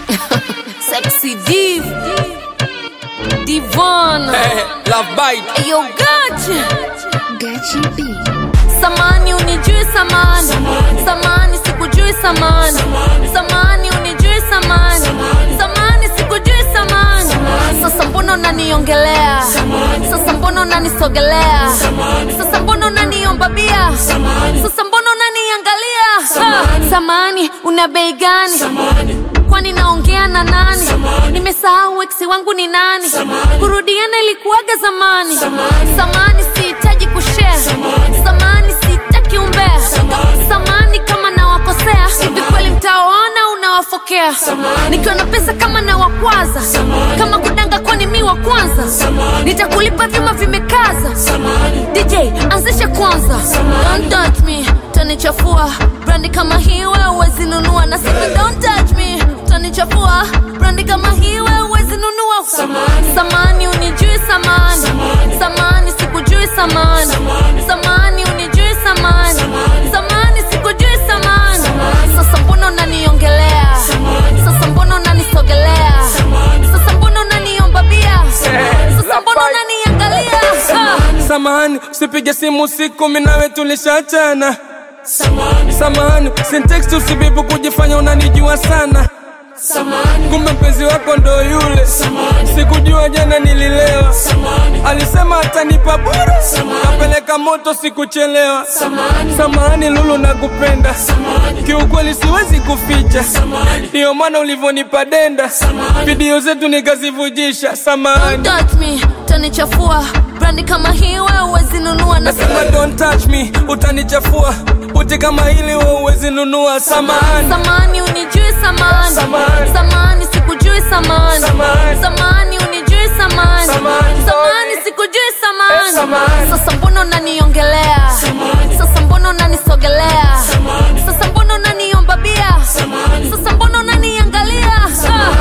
Sexy Div. Divon. Eh, Love bite. Yo, gotcha. Gachi B. Samani unijui samani. Samani sikujui samani. Samani unijui samani. Samani sikujui samani. Sasa mbona unaniongelea? Sasa mbona unanisogelea? Sasa mbona unaniomba bia? Sasa mbona unaniangalia? Ha, Samani una bei gani? kwani naongea na nani nimesahau eksi wangu ni nani kurudiana ilikuwaga zamani samani sihitaji kushare samani sihitaki umbea samani kama nawakosea hivi kweli mtawaona unawafokea nikiwa na pesa kama nawakwaza kama kudanga kwani mi wa kwanza nitakulipa vyuma vimekaza dj anzishe kwanza don't touch me tanichafua brandi kama hii wewe huwezi nunua na sasa don't touch me tanichafua brandi kama hii wewe huwezi nunua samani unijui samani samani sikujui samani samani unijui samani samani sikujui samani sasa mbona unaniongelea sasa mbona unanisogelea sasa mbona unaniomba bia sasa mbona unaniangalia Ah. Samahani, usipige simu usiku, mimi nawe tulishachana. Samahani, sintext usibibu kujifanya unanijua sana. Kumbe mpenzi wako ndo yule, sikujua jana nililewa. Alisema atanipa bure, kapeleka moto sikuchelewa. Samahani Lulu, nakupenda kiukweli, siwezi kuficha, ndiyo maana ulivyonipa denda, video zetu nikazivujisha. Samahani. Don't touch me, tanichafua brandi kama hii wewe huwezi nunua na Nasema don't touch me, utanichafua. Uti kama hili wewe huwezi nunua. Samahani, samani unijui samani Samani. samani sikujui samani Samani. samani unijui samani Samani. samani sikujui Eh, samani samani. sasa mbona unaniongelea sasa mbona unanisogelea sasa mbona unaniomba bia sasa mbona unaniangalia Ah.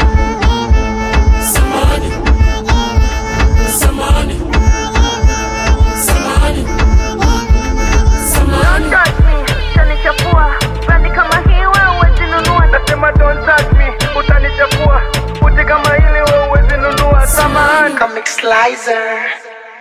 Don't touch me, tanichafua brandi kama hii wewe huwezi nunua nasema don't touch me, utanichafua. Uti kama hili wewe huwezi nunua. Samahani. Comic Slicer.